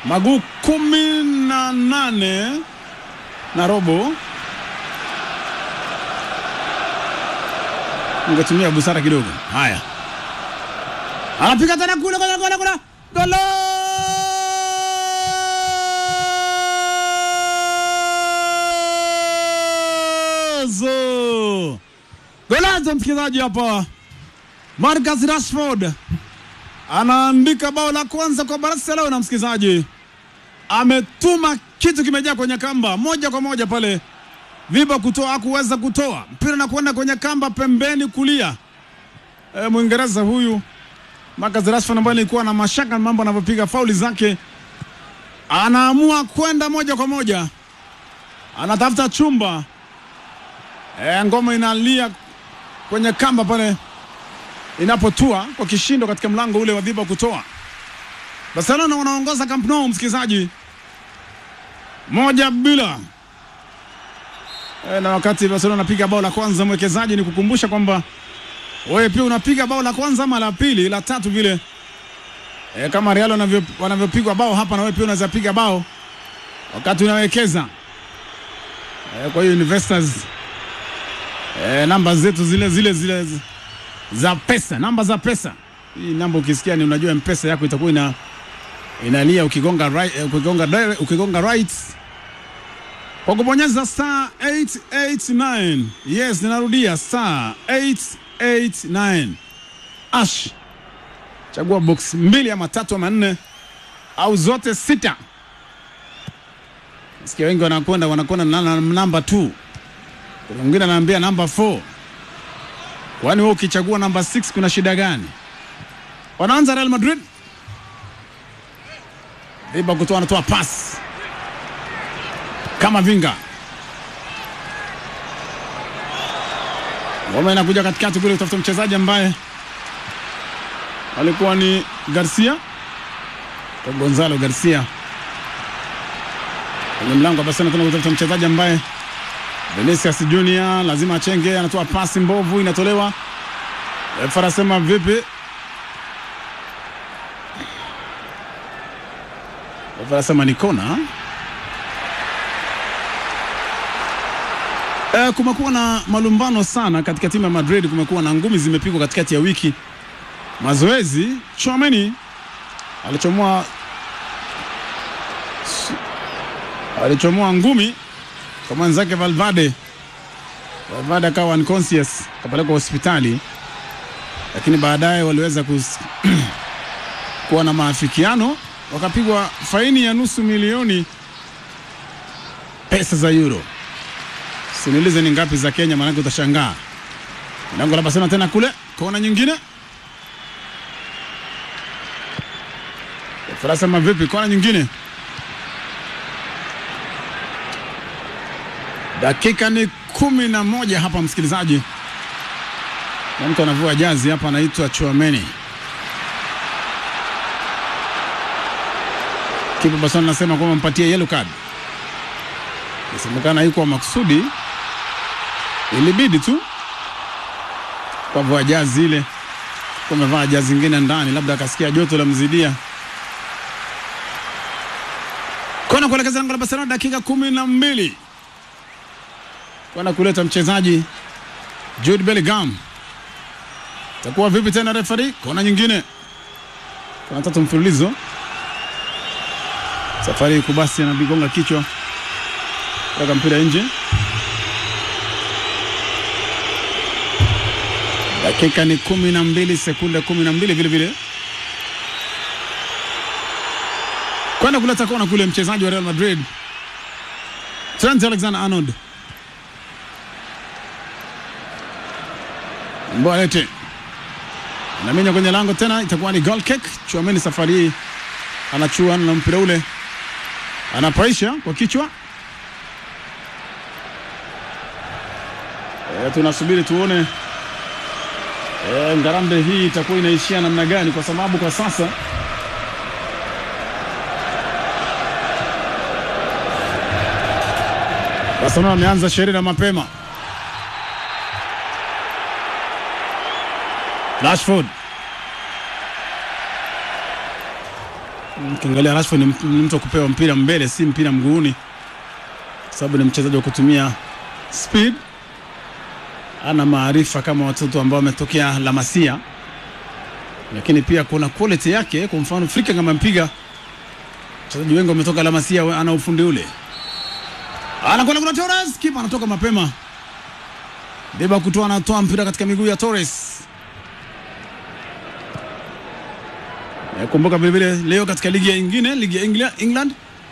maguu kumi na nane na robo. Ungetumia busara kidogo. Haya, anapiga tena kule kule kule kule, golo golazo golazo, msikilizaji hapa, Marcus Rashford anaandika bao la kwanza kwa Barcelona. Msikilizaji, ametuma kitu kimejaa kwenye kamba moja kwa moja pale Viba kutoa hakuweza kutoa mpira na kwenda kwenye kamba pembeni kulia. E, Mwingereza huyu Marcus Rashford ambaye alikuwa na mashaka mambo anavyopiga fauli zake, anaamua kwenda moja kwa moja, anatafuta chumba. E, ngoma inalia kwenye kamba pale inapotua kwa kishindo katika mlango ule wa Viba kutoa. Barcelona wanaongoza Camp Nou, msikilizaji, moja bila e, na wakati Barcelona anapiga bao la kwanza, mwekezaji, ni kukumbusha kwamba wewe pia unapiga bao la kwanza ama la pili la tatu vile e, kama Real wanavyo wanavyopigwa bao hapa, na wewe pia unaweza piga bao wakati unawekeza e, kwa hiyo investors e, namba zetu zile zile zile za pesa, namba za pesa. Hii namba ukisikia ni unajua mpesa yako itakuwa ina inalia ukigonga right, eh, ukigonga direct, ukigonga right kwa kubonyeza star 889. Yes, ninarudia star 889 ash, chagua box mbili ama tatu ama nne au zote sita. Sikia wengi wanakwenda wanakwenda na na- namba 2 kuna mwingine anaambia namba 4 Kwani wewe ukichagua namba 6 kuna shida gani? Wanaanza Real Madrid. Viba kutoa anatoa pass kama vinga. Ngoma inakuja katikati kule kutafuta mchezaji ambaye alikuwa ni Garcia kwa Gonzalo Garcia kwenye mlango wa Barcelona, tena kutafuta mchezaji ambaye Vinicius Junior lazima achenge, anatoa pasi mbovu, inatolewa. Refa anasema vipi? Refa anasema ni kona. E, kumekuwa na malumbano sana katika timu ya Madrid, kumekuwa na ngumi zimepigwa katikati ya wiki. Mazoezi, Chouameni alichomoa alichomoa ngumi kwa mwenzake Valverde. Valverde akawa unconscious akapelekwa hospitali, lakini baadaye waliweza kus... kuwa na maafikiano, wakapigwa faini ya nusu milioni pesa za euro. Siniulize ni ngapi za Kenya, maanake utashangaa. Lango la Barcelona tena kule, kona nyingine. Faransa mavipi, kona nyingine Dakika ni kumi na moja hapa msikilizaji, na mtu anavua jazi hapa, anaitwa Chouameni. Kipa Barcelona anasema kwamba mpatie yellow card, inasemekana iko makusudi, ilibidi tu kwa vua jazi ile, kwa amevaa jazi ingine ndani, labda akasikia joto la mzidia. Kona kuelekeza lango la Barcelona, dakika kumi na mbili kwenda kuleta mchezaji Jude Bellingham. Itakuwa vipi tena refari? Kona nyingine, kona tatu mfululizo. Safari kubasi anabigonga kichwa kutoka mpira nje. Dakika ni kumi na mbili sekunde kumi na mbili vile vile kwenda kuleta kona kule, mchezaji wa Real Madrid Trent Alexander-Arnold Mboalete anaminya kwenye lango tena, itakuwa ni goal kick. Chouameni safari hii anachua na mpira ule, anapaisha kwa kichwa. E, tunasubiri tuone e, ngarambe hii itakuwa inaishia namna gani, kwa sababu kwa sasa Barcelona wameanza sherehe na mapema. Rashford Ukiangalia Rashford ni mtu- ni mtu wa kupewa mpira mbele, si mpira mguuni, kwa sababu ni mchezaji wa kutumia speed. Ana maarifa kama watoto ambao wametokea La Masia, lakini pia kuna quality yake. Kwa mfano Frika kama mpiga wachezaji wengi wametoka La Masia, we- ana ufundi ule. Anakwenda kuna Torres, kipa anatoka mapema. Deba kutoa, anatoa mpira katika miguu ya Torres. Eh, Kumbuka vilevile leo katika ligi ya ingine, ligi ya Engla- England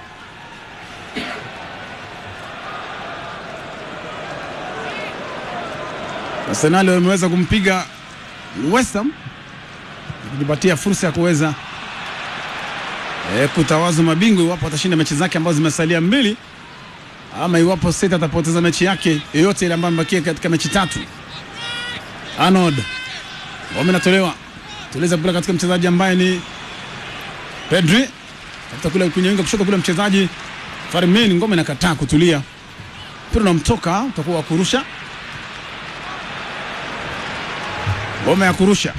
Arsenal wameweza kumpiga West Ham kujipatia fursa ya kuweza eh, kutawaza mabingwa iwapo atashinda mechi zake ambazo zimesalia mbili, ama iwapo City atapoteza mechi yake yoyote ile ambayo imebakia katika mechi tatu. Arnold ngome inatolewa, tuliza kule katika mchezaji ambaye ni Pedri, hata kule kwenye winga kushoto kule mchezaji Firmino, ngome inakataa kutulia, mpira unamtoka, utakuwa wa kurusha, ngome ya kurusha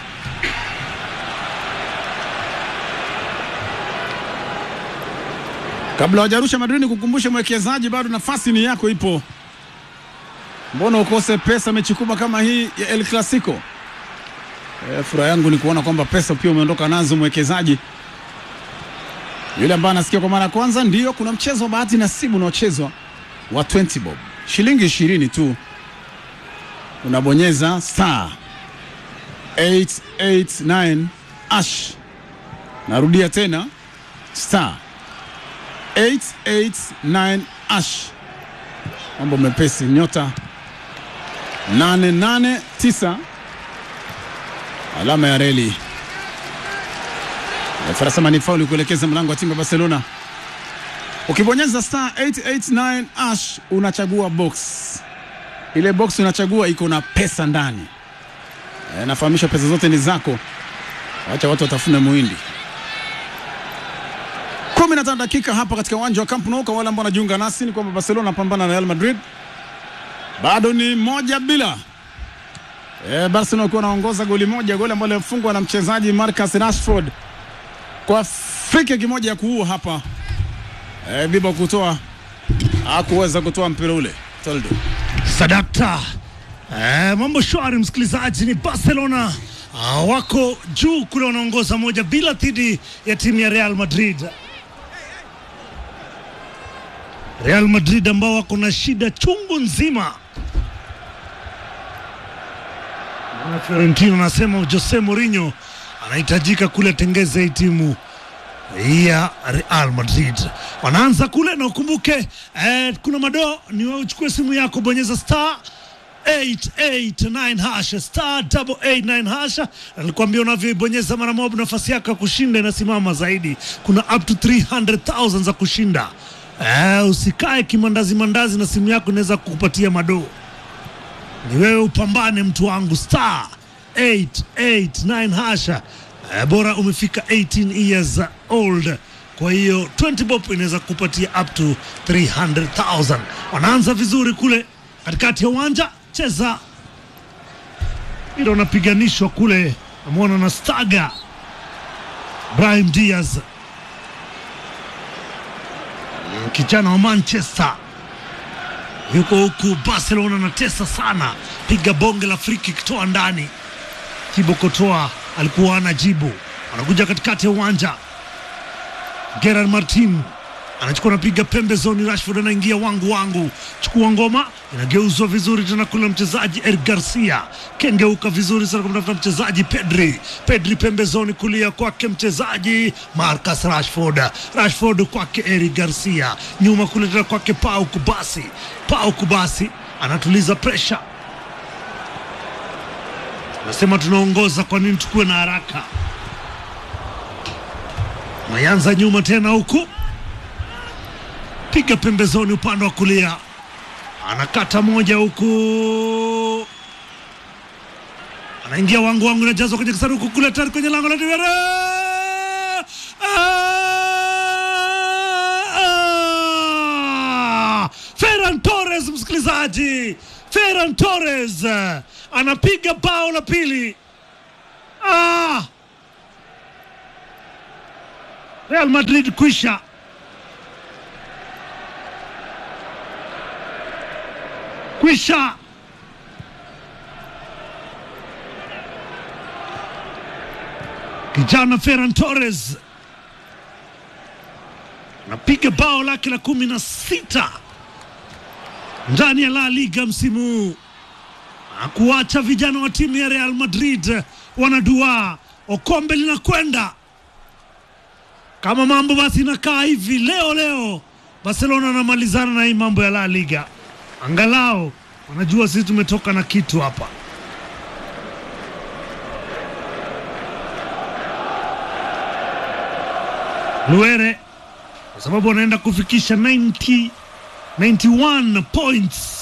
Kabla hawajarusha Madrid, kukumbusha mwekezaji, bado nafasi ni yako, ipo. Mbona ukose pesa mechi kubwa kama hii ya El Clasico? E, furaha yangu ni kuona kwamba pesa pia umeondoka nazo mwekezaji. Yule ambaye anasikia kwa mara ya kwanza, ndiyo kuna mchezo wa bahati nasibu unaochezwa wa 20 bob, shilingi ishirini tu, unabonyeza star 889 ash. Narudia tena star 889 ash, mambo mepesi, nyota 889 alama ya reli. Farasama ni fauli kuelekeza mlango wa timu ya Barcelona. Ukibonyeza star 889 ash unachagua box, ile box unachagua iko na pesa ndani. E, nafahamisha pesa zote ni zako, acha watu watafune muhindi. 15 dakika hapa katika uwanja wa Camp Nou. Kwa wale ambao wanajiunga nasi ni kwamba Barcelona anapambana na Real Madrid, bado ni moja bila. E, Barcelona wakiwa wanaongoza goli moja, goli ambalo limefungwa na mchezaji Marcus Rashford kwa free kick moja ya kuua hapa. E, Biba kutoa hakuweza kutoa mpira ule Toldo. Sadakta. Eh, mambo shwari msikilizaji, ni Barcelona ah, wako juu kule, wanaongoza moja bila dhidi ya timu ya Real Madrid. Real Madrid ambao wako na shida chungu nzima. Bwana Fiorentino anasema Jose Mourinho anahitajika kule tengeze hii timu ya Real Madrid. Wanaanza kule na ukumbuke eh, kuna madoo ni wewe uchukue simu yako bonyeza star 889 hasha star 889 hasha. Nilikwambia unavyoibonyeza mara moja nafasi yako ya kushinda inasimama zaidi. Kuna up to 300,000 za kushinda. Eh, usikae kimandazi mandazi na simu yako inaweza kukupatia madoo. Ni wewe upambane mtu wangu star 889 hasha. Eh, bora umefika 18 years old. Kwa hiyo 20 bob inaweza kupatia up to 300,000. Wanaanza vizuri kule katikati ya uwanja, cheza ila unapiganishwa kule, namwona na staga Brahim Diaz, Mm, kijana wa Manchester yuko huku Barcelona, anatesa sana, piga bonge la friki kitoa ndani. Thibaut Courtois alikuwa ana jibu, anakuja katikati ya uwanja. Gerard Martin anachukua anapiga pembezoni, Rashford anaingia wangu wangu, chukua ngoma, inageuzwa vizuri tena kule mchezaji Eric Garcia, kengeuka vizuri sana kumtafuta mchezaji Pedri, Pedri pembezoni kulia kwake mchezaji Marcus Rashford, Rashford kwake Eric Garcia, nyuma kule tena kwake Pau Kubasi, Pau Kubasi anatuliza pressure Nasema tunaongoza, kwa nini tukuwe na haraka? Mayanza nyuma tena huku, piga pembezoni upande wa kulia, anakata moja huku, anaingia wangu wangu, inajazwa kwenye kisanduku kule, tayari kwenye lango la Diarra. Ah! Ferran Torres, msikilizaji, Ferran Torres eh, anapiga bao la pili. Ah! Real Madrid kwisha. Kwisha. Kijana Ferran Torres anapiga bao lake la kumi na sita ndani ya La Liga msimu huu na kuacha vijana wa timu ya Real Madrid wanadua okombe linakwenda kama mambo basi inakaa hivi leo leo, Barcelona anamalizana na hii mambo ya La Liga, angalau wanajua sisi tumetoka na kitu hapa. Luere kwa sababu wanaenda kufikisha 90 91 points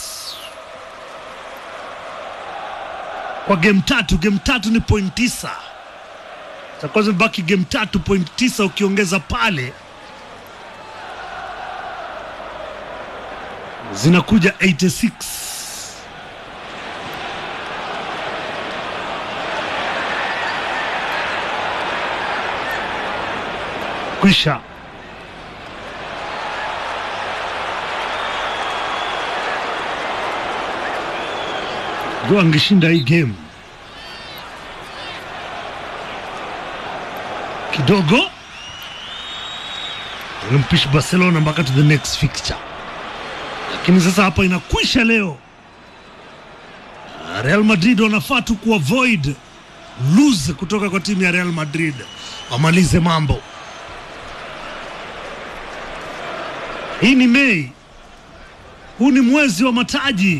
kwa game tatu. Game tatu ni point tisa takuwa zimebaki game tatu point tisa ukiongeza pale zinakuja 86 kwisha jua angeshinda hii game kidogo alimpisha Barcelona mpaka to the next fixture, lakini sasa hapa inakwisha leo. Real Madrid wanafaa tu kuavoid lose kutoka kwa timu ya Real Madrid, wamalize mambo. Hii ni Mei, huu ni mwezi wa mataji.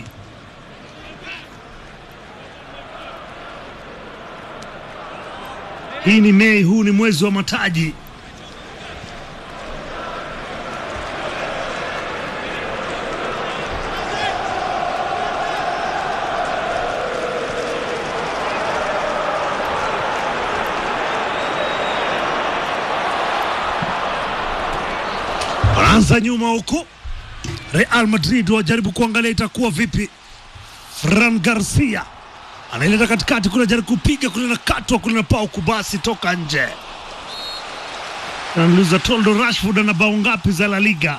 Hii ni Mei, huu ni mwezi wa mataji. Wanaanza nyuma huko, Real Madrid wajaribu kuangalia itakuwa vipi. Fran Garcia anaileta katikati kule, jaribu kupiga kule, na katwa kule, na pau kubasi toka nje. Anauliza Toldo Rashford ana bao ngapi za La Liga?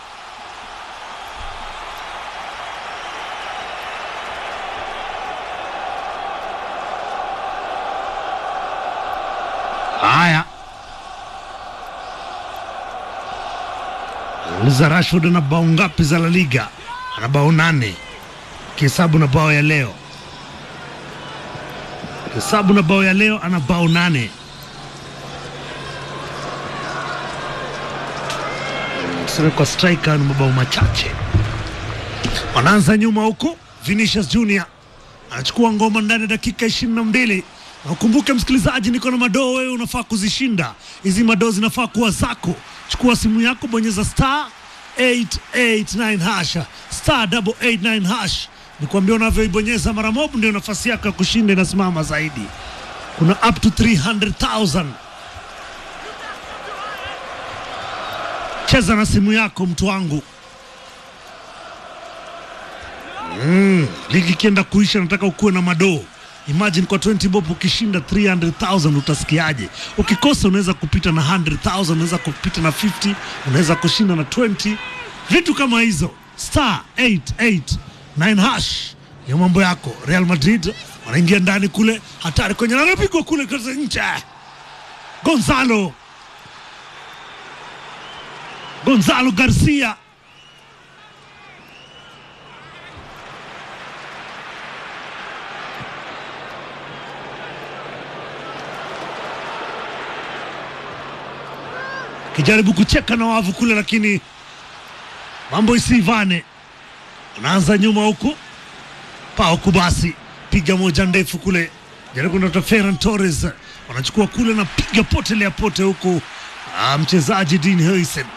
Haya, anauliza Rashford ana bao ngapi za La Liga? Ana bao nane kihesabu na bao ya leo hesabu na bao ya leo ana bao nane. Tuseme kwa striker ni mabao machache. Wanaanza nyuma huko, Vinicius Junior anachukua ngoma ndani ya dakika ishirini na mbili. Na ukumbuke msikilizaji, niko na madoo, wewe unafaa kuzishinda hizi madoo, zinafaa kuwa zako. Chukua simu yako, bonyeza star 889 hash star 889 hash nikwambia unavyoibonyeza mara mob ndio nafasi yako ya kushinda inasimama zaidi. Kuna up to 300,000. Cheza na simu yako mtu wangu. Mm, ligi ikienda kuisha, nataka ukuwe na madoo. Imagine kwa 20 bob ukishinda 300,000 utasikiaje? Ukikosa unaweza kupita na 100,000, unaweza kupita na 50, unaweza kushinda na 20, vitu kama hizo. Star 88 9 hash ya mambo yako. Real Madrid wanaingia ndani kule, hatari kwenye anapigwa kule kaza nje. Gonzalo Gonzalo Garcia kijaribu kucheka na wavu kule, lakini mambo isivane. Anaanza nyuma huku pao kubasi, piga moja ndefu kule, jaribu ndoto Ferran Torres wanachukua kule na piga potelea pote huku. Ah, mchezaji Dean Huijsen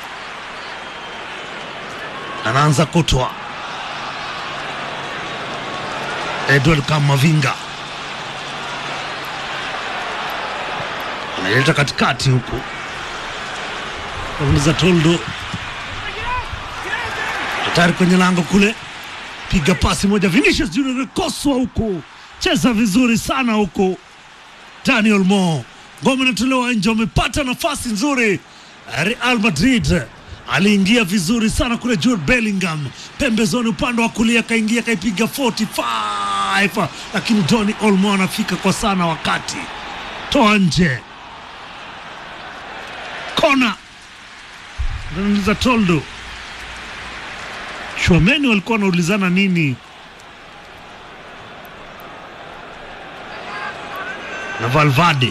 anaanza kutwa Edward Kamavinga analeta katikati huku, nauliza Toldo hatari kwenye lango kule, piga pasi moja, Vinicius Junior koswa huku, cheza vizuri sana huku. Daniel Mo ngome inatolewa nje, wamepata nafasi nzuri Real Madrid aliingia vizuri sana kule. Jude Bellingham pembezoni, upande wa kulia kaingia, kaipiga 45 lakini Doni Olmo anafika kwa sana, wakati toa nje, kona za Toldo. Chouameni walikuwa wanaulizana nini na Valverde.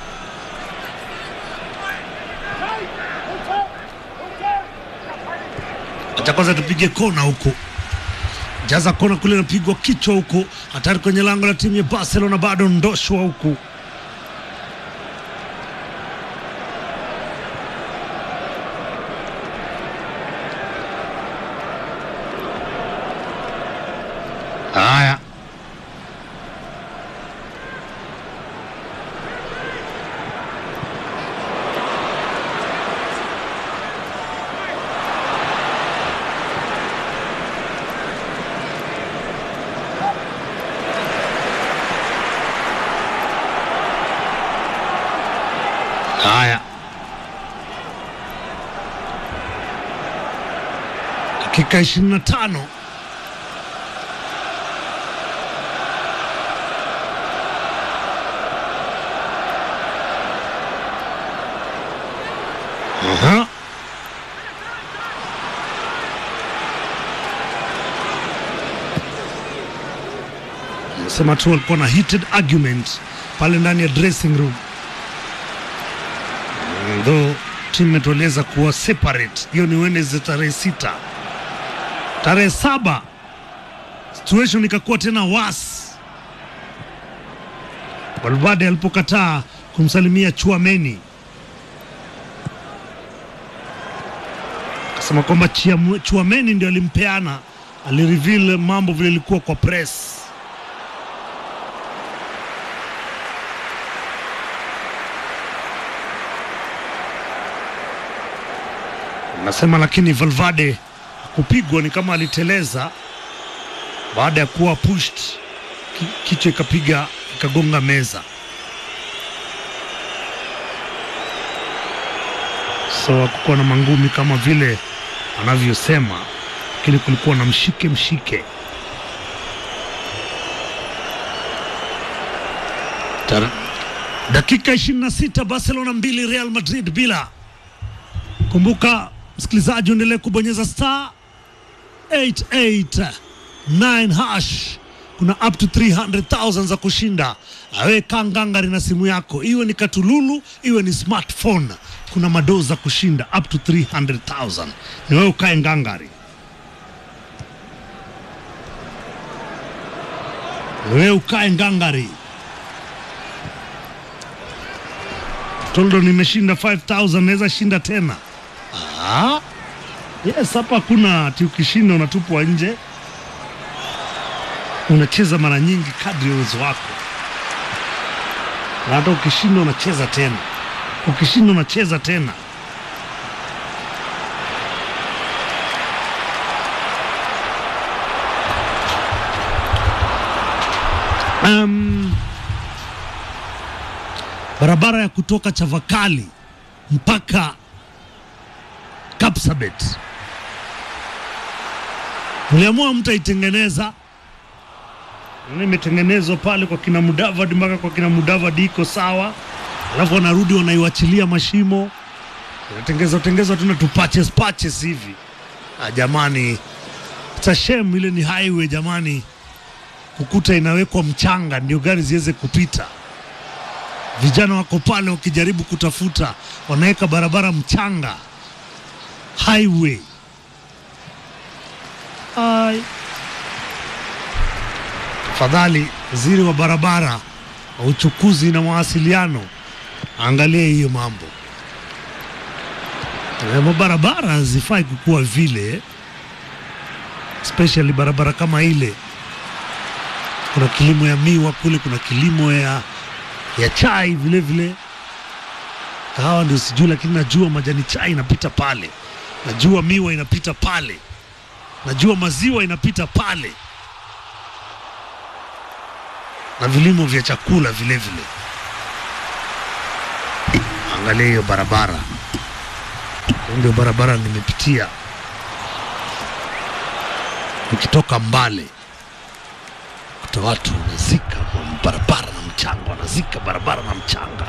Acha kwanza tupige kona huko, jaza kona kule, napigwa kichwa huko, hatari kwenye lango la timu ya Barcelona, bado ndoshwa huku. Haya, haya, dakika ishirini na tano. Aha. Nasema tu walikuwa na heated argument pale ndani ya dressing room, though timu imetueleza kuwa separate. Hiyo ni Wednesday tarehe sita. Tarehe saba situation ikakuwa tena wasi Valverde alipokataa kumsalimia Chuameni akasema kwamba Chiamu- Chuameni ndio alimpeana, alireveal mambo vile ilikuwa kwa press. Nasema lakini Valverde kupigwa ni kama aliteleza baada ya kuwa pushed, ki- kichwa ikapiga ikagonga meza. So hakukuwa na mangumi kama vile anavyosema, lakini kulikuwa na mshike mshike. Tar- dakika 26 Barcelona mbili Real Madrid bila. Kumbuka msikilizaji, uendelee kubonyeza star 889 hash. Kuna up to 300,000 za kushinda. Awe kangangari na simu yako, iwe ni katululu, iwe ni smartphone. Kuna madoo za kushinda up to 300,000. Ni wewe ukae ngangari, ni wewe ukae ngangari. Toldo, nimeshinda 5000 naweza shinda tena. Ah, yes, hapa hakuna ati ukishinda unatupwa nje. Unacheza mara nyingi kadri ya uwezo wako, na hata ukishinda unacheza tena, ukishinda unacheza tena. Um, barabara ya kutoka Chavakali mpaka Kapsabet mliamua mtaitengeneza, na imetengenezwa pale kwa kina Mudavadi mpaka kwa kina Mudavadi iko sawa, alafu wanarudi wanaiwachilia mashimo, inatengezwa tengezwa tena tu patches patches hivi. Ah, jamani, it's a shame, ile ni highway jamani, kukuta inawekwa mchanga ndio gari ziweze kupita. Vijana wako pale wakijaribu kutafuta, wanaweka barabara mchanga highway. Ai. Tafadhali waziri wa barabara wa uchukuzi na mawasiliano angalie hiyo mambo. Eh, Mabarabara hazifai kukuwa vile, especially barabara kama ile. Kuna kilimo ya miwa kule, kuna kilimo ya, ya chai vile vile kahawa ndio sijui, lakini najua majani chai inapita pale, najua miwa inapita pale, najua maziwa inapita pale, na vilimo vya chakula vile vile. Angalia hiyo barabara, ndio barabara nimepitia nikitoka Mbale, kuta watu wanazika barabara na mchanga, wanazika barabara na mchanga.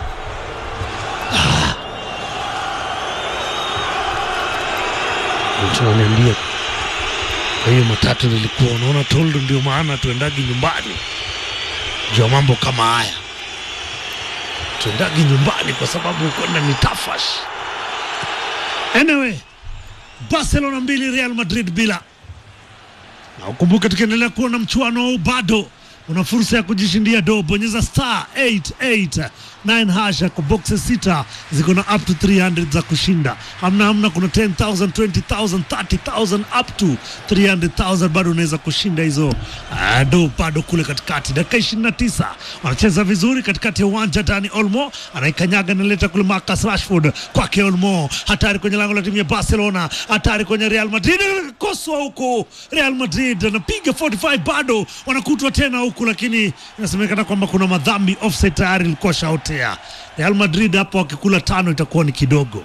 Mtu ananiambia kwa hiyo matatu nilikuwa unaona toldo, ndio maana tuendagi nyumbani juu ya mambo kama haya, tuendagi nyumbani kwa sababu kwenda ni tafash. Anyway, Barcelona mbili Real Madrid bila na ukumbuke, tukiendelea kuona mchuano huu bado una fursa ya kujishindia do. Bonyeza star 889 hasha kwa boxes sita ziko na up to 300 za kushinda. Hamna hamna, kuna 10000 20000 30000 up to 300000 bado unaweza kushinda hizo ah, do bado kule katikati. Dakika 29 wanacheza vizuri katikati ya uwanja. Dani Olmo anaikanyaga naleta kule Marcus Rashford kwake Olmo, hatari kwenye lango la timu ya Barcelona, hatari kwenye Real Madrid, koswa huko Real Madrid anapiga 45 bado wanakutwa tena huku, lakini inasemekana kwamba kuna madhambi, offside tayari ilikuwa shaotea. Real Madrid hapo wakikula tano itakuwa ni kidogo.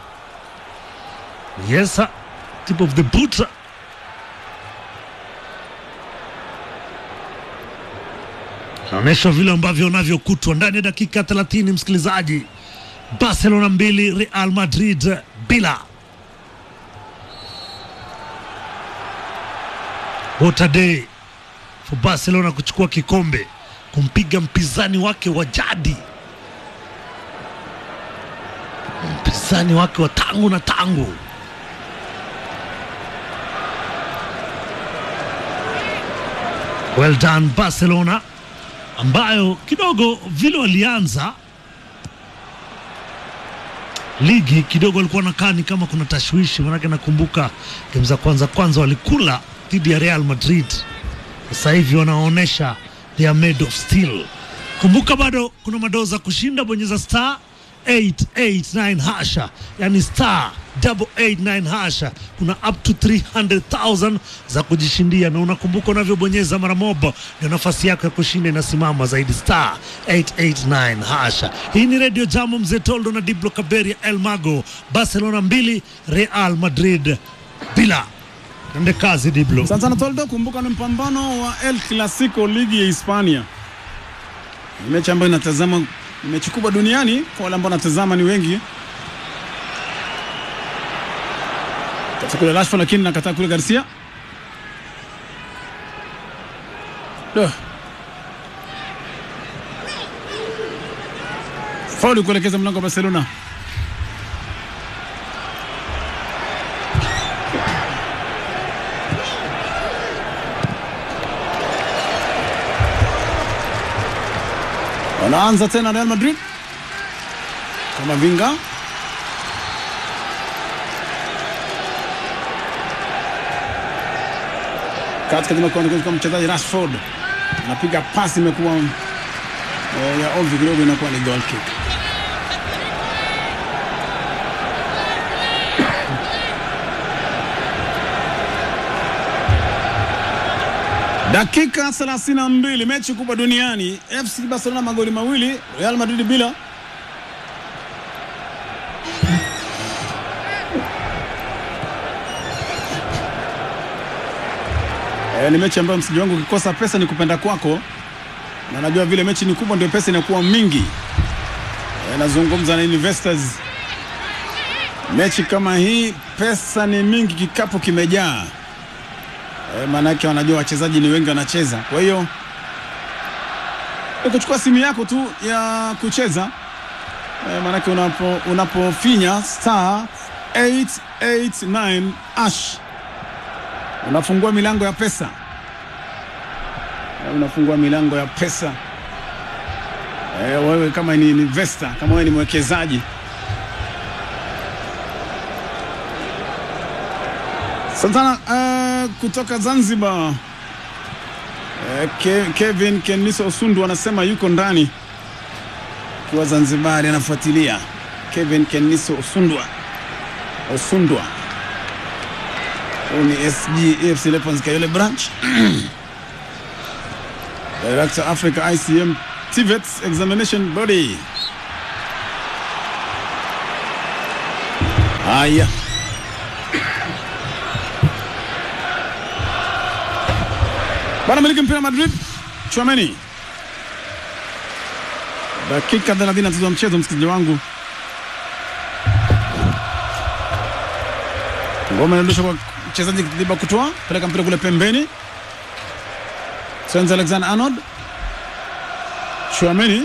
Yes, sir. tip of the boot. Naonyeshwa vile ambavyo unavyokutwa ndani ya dakika 30, msikilizaji. Barcelona mbili Real Madrid bila. What a day for Barcelona kuchukua kikombe, kumpiga mpinzani wake wa jadi, mpinzani wake wa tangu na tangu. Well done Barcelona, ambayo kidogo vile walianza ligi kidogo walikuwa nakaa ni kama kuna tashwishi, manake nakumbuka game za kwanza kwanza walikula dhidi ya Real Madrid. Sasa hivi wanaonyesha they are made of steel. Kumbuka bado kuna madoo za kushinda, bonyeza star 889 hasha, yani star 889 hasha, kuna up to 300,000 za kujishindia, na unakumbuka unavyobonyeza mara moja ndio nafasi yako ya kushinda inasimama zaidi, star 889 hasha. Hii ni Radio Jambo, mzee Toldo na Diblo Kaberia El Mago. Barcelona mbili Real Madrid bila. Ende kazi Diblo. Sasa Toldo, kumbuka ni mpambano wa El Clasico, ligi ya Hispania. Ni mechi ambayo inatazama, ni mechi kubwa duniani kwa wale ambao wanatazama ni wengi. Katika kule Rashford, lakini nakataa kule Garcia. Duh. Fauli kuelekeza mlango wa Barcelona. Wanaanza tena Real Madrid kama vinga katika kwa mchezaji Rashford anapiga pasi, imekuwa eh, ya ovyo kidogo, inakuwa ni goal kick. Dakika 32, mechi kubwa duniani. FC Barcelona magoli mawili, Real Madrid bila. E, ni mechi ambayo msiji wangu ukikosa pesa ni kupenda kwako, na najua vile mechi ni kubwa ndio pesa inakuwa mingi. E, nazungumza na investors. Mechi kama hii pesa ni mingi, kikapu kimejaa. E, maanake wanajua wachezaji ni wengi wanacheza, kwa hiyo ni kuchukua simu yako tu ya kucheza e, maanake unapo unapofinya star 889 ash unafungua milango ya pesa e, unafungua milango ya pesa e, wewe kama ni investor, kama wewe ni mwekezaji Santana uh, kutoka Zanzibar uh, Ke, Kevin Keniso Osundu anasema yuko ndani kiwa Zanzibari anafuatilia. Kevin Keniso Osundwa Osundwa huyu ni SG AFC Leopards Kayole branch Director Africa ICM TVETs examination body Haya, bwana miliki mpira Madrid, Chouameni. Dakika 30 za mchezo, msikilizaji wangu. Ngoma inaondoshwa kwa mchezaji Diba kutoa peleka mpira kule pembeni. Trent Alexander Arnold, Chouameni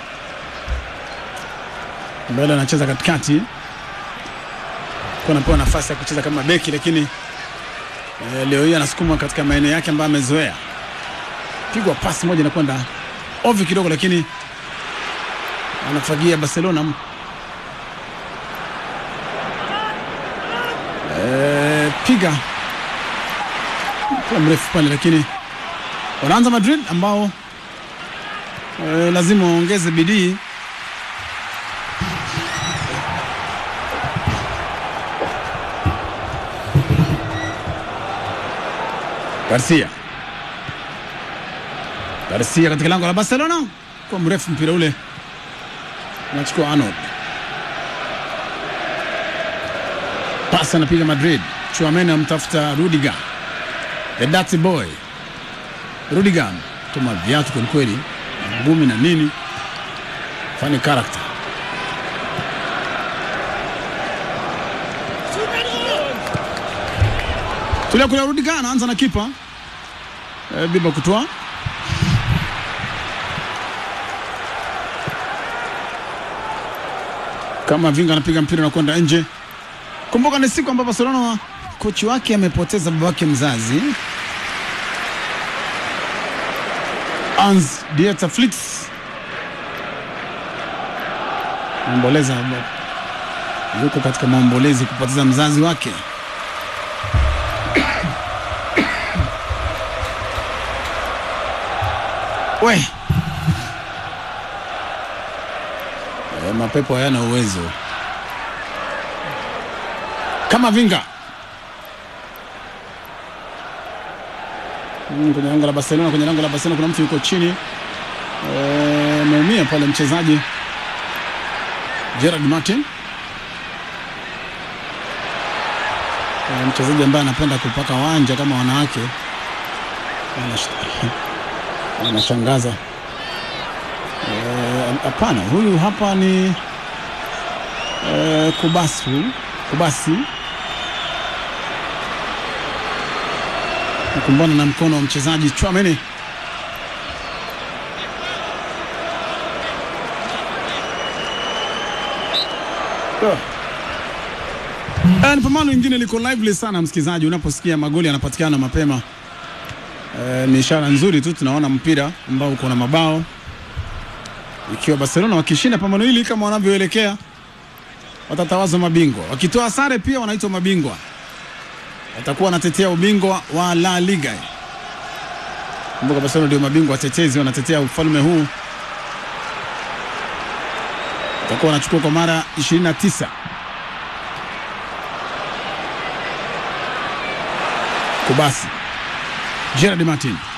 mbele anacheza katikati, kwa anapewa nafasi ya kucheza kama beki, lakini eh, leo hii anasukumwa katika maeneo yake ambayo amezoea. Pigwa pasi moja inakwenda ovyo kidogo, lakini anafagia Barcelona. Eh, piga mpira mrefu pale, lakini wanaanza Madrid ambao eh, lazima waongeze bidii Garcia. Garcia katika lango la Barcelona kwa mrefu mpira ule anachukua Arnold. Pasi anapiga Madrid. Chouameni amtafuta Rudiger. The dirty boy. Rudiger tuma viatu kweli kweli. Ngumi na nini? Funny character. Tulia kule Rudiger anaanza na kipa. E, Biba kutoa. Kama Vinga anapiga mpira na kwenda nje. Kumbuka ni siku ambapo Barcelona kochi wake amepoteza babake mzazi Hans Dieter Flick. Maomboleza yuko katika maombolezi kupoteza mzazi wake. We e, mapepo hayana uwezo kama Vinga Mm, kwenye lango la Barcelona, kwenye lango la Barcelona kuna mtu yuko chini ameumia e, pale mchezaji Gerard Martin e, mchezaji ambaye anapenda kupaka wanja kama wanawake Anash- anashangaza. Eh, Hapana, huyu hapa ni eh, Kubasu Kubasi nakumbana na mkono wa mchezaji Chouameni. Oh. Eh, ni pambano lingine liko lively sana msikilizaji, unaposikia magoli yanapatikana mapema eh, ni ishara nzuri tu, tunaona mpira ambao uko na mabao, ikiwa Barcelona wakishinda pambano hili kama wanavyoelekea watatawazwa mabingwa, wakitoa sare pia wanaitwa mabingwa, watakuwa wanatetea ubingwa wa La Liga. Kumbuka Barcelona ndio mabingwa watetezi, wanatetea ufalme huu, watakuwa wanachukua kwa mara 29. Kubasi Gerard Martin